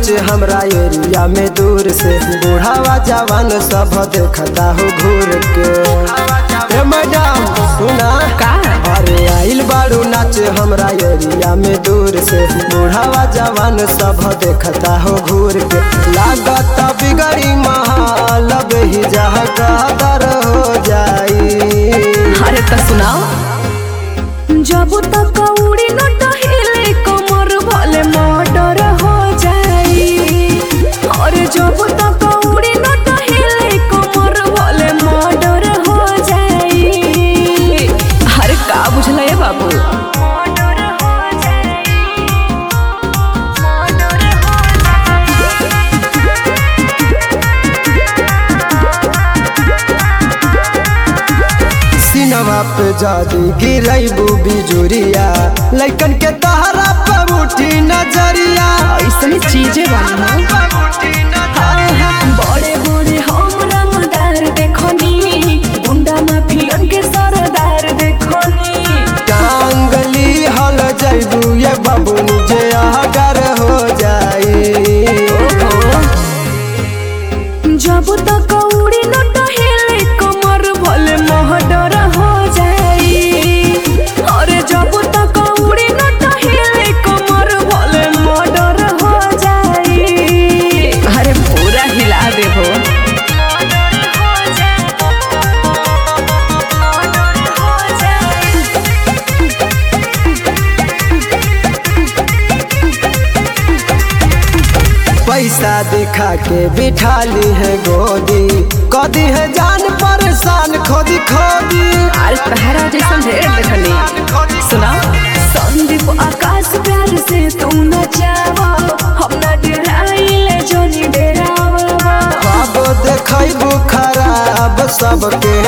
नाचे हमरा एरिया में दूर से बूढ़ावा जवान सब देखता हो घूर के ए मैडम सुना का अरे आइल बारू नाचे हमरा एरिया में दूर से बूढ़ावा जवान सब देखता हो घूर के लागत बिगड़ी महाल ही जहाँ कदर हो जाई अरे तो सुनाओ जब तक उड़ी न टहिले कमर भले मर्डर हो जाई और जब तक उड़ी न टहिले कमर भले मर्डर हो जाई अरे का बुझल है बाबू मर्डर हो जाई मर्डर हो सिनवा पे जादी गिरैबू बिजुरिया लैकन के तहरा पे उठी नजरिया ऐसनी चीजें बनी बड़े बड़े हम रंगदार देखनी गुंडा माफियन के सरदार देखनी टांगली हल जैबू ये बबुनी जे अगर हो जाई जब तक उड़ी न टहिले कमर भले महडर हो जाई और जब तक उड़ी न टहिले कमर भले मर्डर हो जाई अरे पूरा हिला देबो पैसा दिखा के बिठा ली है गोदी कदी है जान परेशान खोदी खोदी अरे तहरा जैसन ढेर देखनी सुना संदीप आकाश प्यार से तुम न जावा हम न डराइले जोनी डरावा बाबो देखैबू खराब सबके